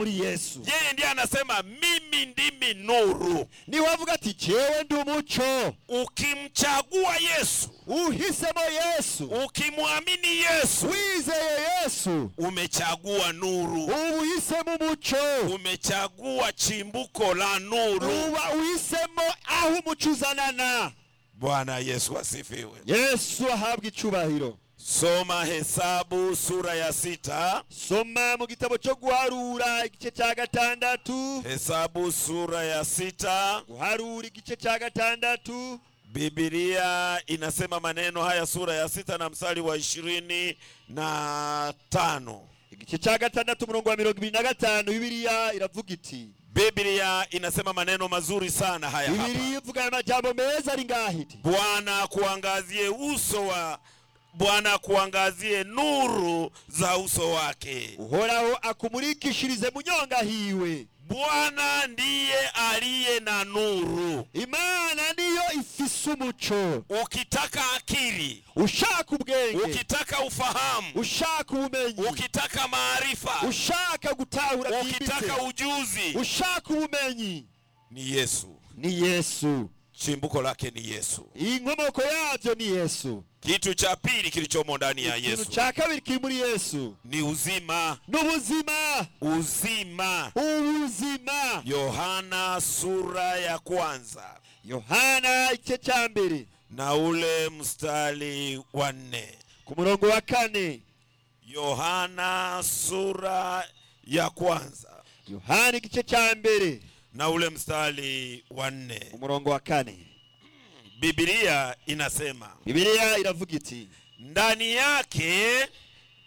muri yesu yeye ndiye anasema mimi ndimi nuru ntiwavuga ati jyewe ndi umuco ukimchagua yesu uhisemo yesu ukimwamini yesu wizeye yesu umechagua nuru ubu uhisemo umuco umechagua chimbuko la nuru uba uhisemo aho umuco uzanana bwana yesu asifiwe yesu ahabwa icyubahiro soma hesabu sura ya sita soma mu gitabo cyo guharura igice cya gatandatu hesabu sura ya sita guharura igice cya gatandatu bibilia inasema maneno haya sura ya sita na mstari wa ishirini na tano igice cya gatandatu umurongo wa mirongo ibiri na gatanu bibiliya iravuga iti bibilia inasema maneno mazuri sana haya hapa bibiliya ivuga aya majambo meza ari ngaho iti bwana akuangazie uso wa bwana akuangazie nuru za uso wake uhoraho akumurikishirize mu nyonga hiwe bwana ndiye aliye na nuru imana niyo ifise umuco ukitaka akili ushaka ubwenge ukitaka ufahamu ushaka ubumenyi ukitaka maarifa ushaka gutahura ukitaka byimbitse ujuzi ushaka ubumenyi ni yesu ni yesu chimbuko lake ni yesu inkomoko yabyo ni yesu kitu cha pili kilichomo ndani ya ikintu yesu cya kabiri kiri muri yesu ni uzima ni ubuzima uzima ubuzima yohana sura ya kwanza yohana igice cya mbere na ule mstari wa nne ku murongo wa kane yohana sura ya kwanza yohana igice cya mbere na ule mstari wa nne umurongo wa kane bibilia inasema bibiliya iravuga iti ndani yake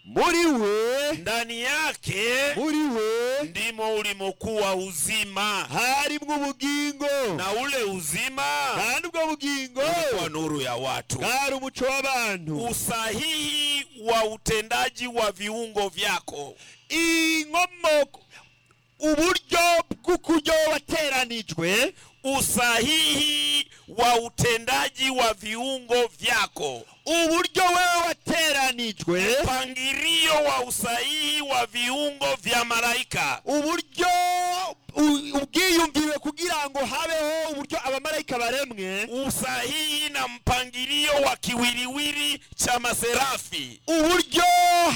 muri we ndani yake muri we ndimo ulimokuwa uzima harimwo ubugingo na ule uzima kandi ubwo bugingo wa nuru ya watu bwari umuco w'abantu usahihi wa utendaji wa viungo vyako inkomoko uburyo bw'ukuryo wateranijwe usahihi wa utendaji wa viungo vyako uburyo wewe wateranijwe mpangirio wa usahihi wa viungo vya malaika uburyo u- ubwiyumvire kugira ngo habeho uburyo abamarayika baremwe usahihi na mpangirio wa kiwiliwili cha maserafi uburyo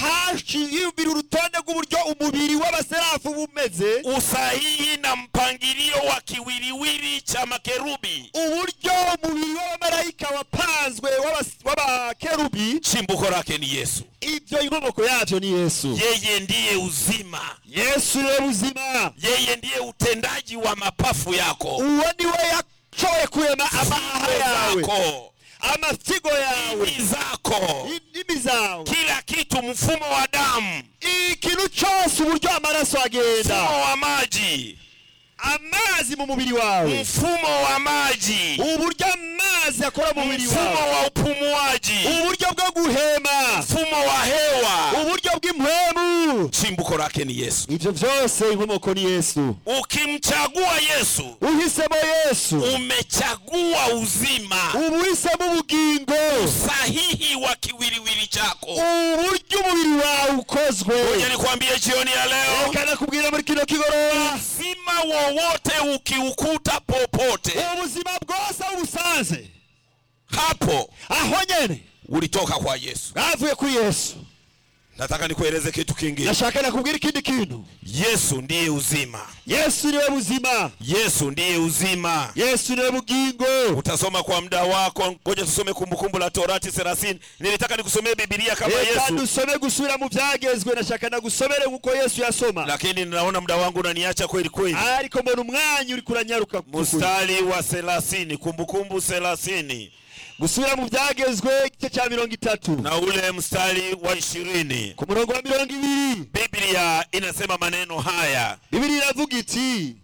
hashiyumvira urutonde rw'uburyo umubiri w'abaserafu uba umeze usahihi na mpangirio wa kiwiliwili cha makerubi uburyo umubiri w'abamarayika wapanzwe w'abas- w'abakerubi chimbuko lake ni yesu ibyo inkomoko yabyo ni yesu yeye ndiye uzima yesu niwe buzima yeye ndiye utendaji wa mapafu yako uwo ni we yashoboye kurema amahaha figo yawe zako amasigo yawe ini zako indimi zawe kila kitu mfumo wa damu ikintu cyose uburyo amaraso agenda mfumo wa maji amazi mu mubiri wawe mfumo wa maji uburyo amazi akora mu mubiri mfumo wawe wa upumuaji uburyo bwo guhema mfumo wa hewa uburyo bw'impwemu chimbuko lake ni yesu ibyo byose inkomoko ni yesu ukimchagua yesu uhisemo yesu umechagua uzima ubu uhisemo ubugingo sahihi wa kiwiliwili chako uburyo umubiri wawe ukozwe ngoja nikwambie jioni ya leo reka nakubwira muri kino kigoroba uzima wowote ukiukuta popote ubuzima bwose aho ubusanze hapo aho nyene ulitoka kwa yesu bwavuye kuri yesu nataka nikueleze kitu kingine nashaka nakubwira ikindi kintu yesu ndiye uzima yesu niwe buzima yesu ndiye uzima yesu niwe bugingo utasoma kwa muda wako ngoja tusome kumbukumbu la torati 30 nilitaka nikusomee bibilia kama reka yesu dusome gusubira mu byagezwe nashaka nagusomere nk'uko yesu yasoma lakini ninaona muda wangu unaniacha kweli kweli ariko mbona umwanya uri kuranyaruka by'ukuri. mstari wa 30 kumbukumbu 30 gusubira mu byagezwe igice cya mirongo itatu na ule mstari wa ishirini ku murongo wa mirongo ibiri biblia inasema maneno haya bibiri iravuga iti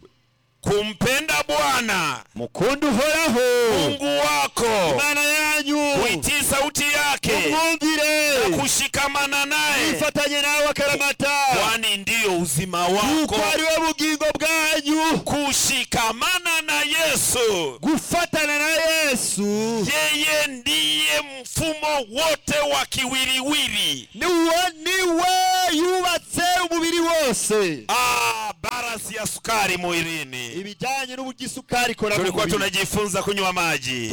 kumpenda bwana mukunda uhoraho mungu wako imana yanyu kuitii sauti yake mumwumvire kushikamana naye mwifatanye nawe akaramata kwani ndiyo uzima kuko wako ari we bugingo bwanyu kushikamana na yesu gufatana na yesu yeye ndiye mfumo wote wa kiwiliwili niwe niwe yubatse umubiri wose aba kiasi ya sukari mwilini. ibijyanye n'uburyo isukari ikora mu Tulikuwa mubiri tunajifunza kunywa maji,